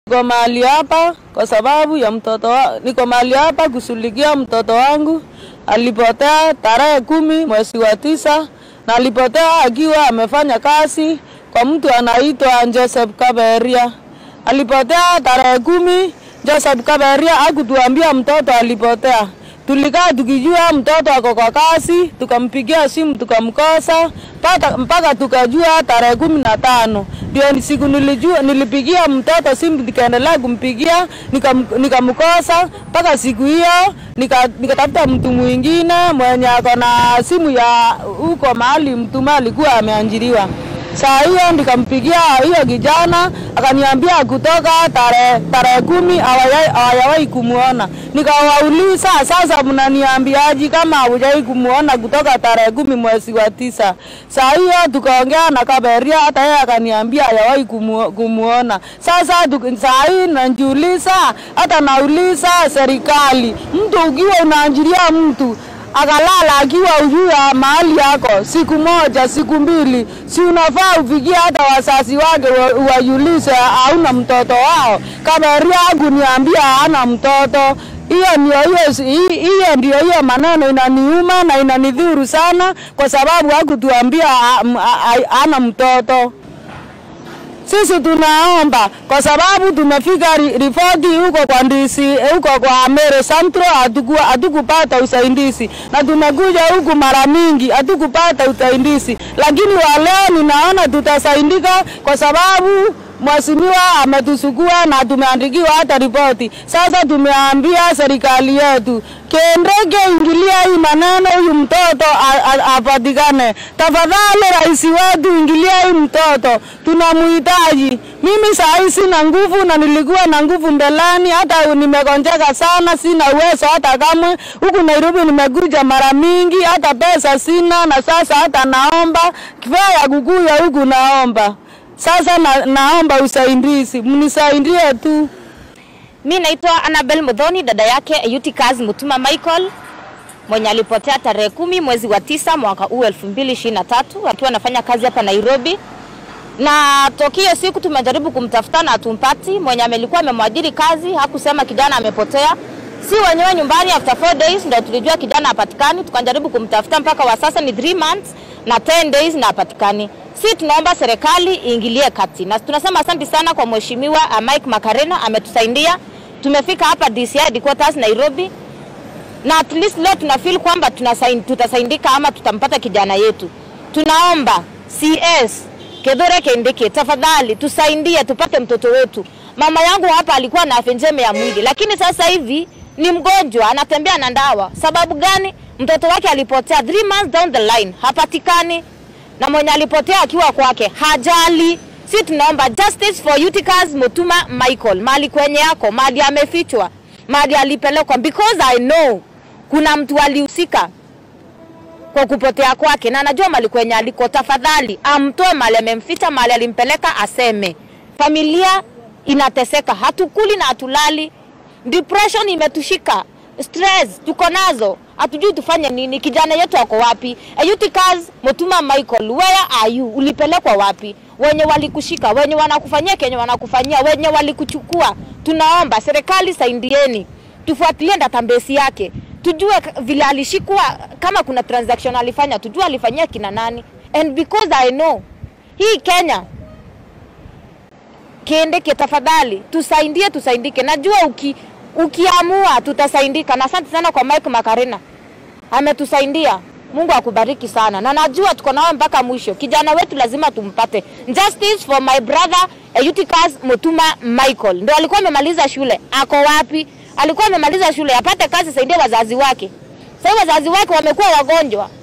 Niko mahali hapa kwa sababu ya mtoto wa, niko mahali hapa kushughulikia mtoto wangu alipotea tarehe kumi mwezi wa tisa na alipotea akiwa amefanya kazi kwa mtu anaitwa Joseph Kaberia. Alipotea tarehe kumi. Joseph Kaberia hakutuambia mtoto alipotea. Tulikaa tukijua mtoto ako kwa kazi, tukampigia simu tukamkosa mpaka mpaka tukajua tarehe kumi na tano ndio siku nilijua, nilipigia mtoto simu nikaendelea kumpigia nikam- nikamkosa mpaka siku hiyo nika- nikatafuta mtu mwingine mwenye ako na simu ya huko mahali mtu alikuwa ameanjiriwa. Saa hiyo nikampigia hiyo kijana akaniambia kutoka tarehe tarehe kumi hawajai- hawajawahi kumuona. Nikawauliza, sasa mnaniambiaje kama hawajawahi kumuona kutoka tarehe kumi mwezi wa tisa? Saa hiyo tukaongea na Kaberia, hata yeye akaniambia hajawahi kumu, kumuona. Sasa tuki- saa hii najiuliza, hata nauliza serikali, mtu ukiwa unaanjiria mtu akalala akiwa ujuu ya mahali yako siku moja siku mbili, si unafaa ufikie hata wazazi wake wa- uwajulishe hauna mtoto wao. Kaberia hakuniambia hana mtoto. Hiyo ndio hiyo hi- hiyo ndio hiyo maneno inaniuma na inanidhuru sana, kwa sababu hakutuambia ha- m- ha- ha- hana mtoto. Sisi tunaomba kwa sababu tumefika ri- ripoti huko kwa ndisi huko kwa Meru Central hatuku- hatukupata usaidizi, na tumekuja huku mara mingi hatukupata usaidizi, lakini wa leo ninaona tutasaidika kwa sababu mheshimiwa ametusukua na tumeandikiwa hata ripoti. Sasa tumeambia serikali yetu kendeke ingilia hii maneno, huyu mtoto a- a- apatikane tafadhali. Rais wetu ingilia hii mtoto, tunamhitaji. Mimi saa hii sina nguvu na nilikuwa na nguvu mbeleni, hata nimegonjeka sana, sina uwezo hata kamwe. Huku Nairobi nimekuja mara mingi, hata pesa sina, na sasa hata naomba kifaa ya kukuya huku naomba sasa na, naomba usaidizi, mnisaidie tu. Mi naitwa Annabel Mudhoni, dada yake Eutychus Mutuma Michael mwenye alipotea tarehe kumi mwezi wa tisa mwaka huu elfu mbili ishirini na tatu akiwa anafanya kazi hapa Nairobi, na tokio siku tumejaribu kumtafuta na hatumpati. Mwenye amelikuwa amemwajiri kazi hakusema kijana amepotea, si wenyewe nyumbani. After four days ndio tulijua kijana hapatikani, tukajaribu kumtafuta mpaka wa sasa ni 3 months na 10 days na hapatikani. Si tunaomba serikali iingilie kati, na tunasema asante sana kwa mheshimiwa uh, Mike Makarena ametusaidia. Tumefika hapa DCI headquarters Nairobi, na at least leo tuna feel kwamba tunasain- tutasaidika ama tutampata kijana yetu. Tunaomba CS Kedore Kendeke, tafadhali tusaidie tupate mtoto wetu. Mama yangu hapa alikuwa na afya njema ya mwili, lakini sasa hivi ni mgonjwa, anatembea na ndawa. Sababu gani? Mtoto wake alipotea 3 months down the line, hapatikani, na mwenye alipotea akiwa kwake hajali. Si tunaomba justice for Eutychus Mutuma Michael, mali kwenye yako, mali amefichwa, mali alipelekwa, because I know kuna mtu alihusika kwa kupotea kwake na anajua mali kwenye aliko. Tafadhali amtoe mali amemficha, mali alimpeleka, aseme. Familia inateseka, hatukuli na hatulali, depression imetushika, stress tuko nazo, hatujui tufanye nini. Kijana yetu ako wapi? Eutychus Mutuma Michael, where are you? Ulipelekwa wapi? Wenye walikushika, wenye wanakufanyia kenye wanakufanyia, wenye walikuchukua, tunaomba serikali saidieni, tufuatilie database yake tujue k- vile alishikwa, kama kuna transaction alifanya, tujue alifanyia kina nani. And because I know hii Kenya kiendeke, tafadhali tusaidie, tusaidike. Najua uki, ukiamua tutasaidika, na asante sana kwa Mike Makarena ametusaidia. Mungu akubariki sana, na najua tuko nawe mpaka mwisho. Kijana wetu lazima tumpate. Justice for my brother Eutychus Mutuma Michael, ndo alikuwa amemaliza shule, ako wapi? Alikuwa amemaliza shule, apate kazi, saidie wazazi wake. Sasa wazazi wake wamekuwa wagonjwa,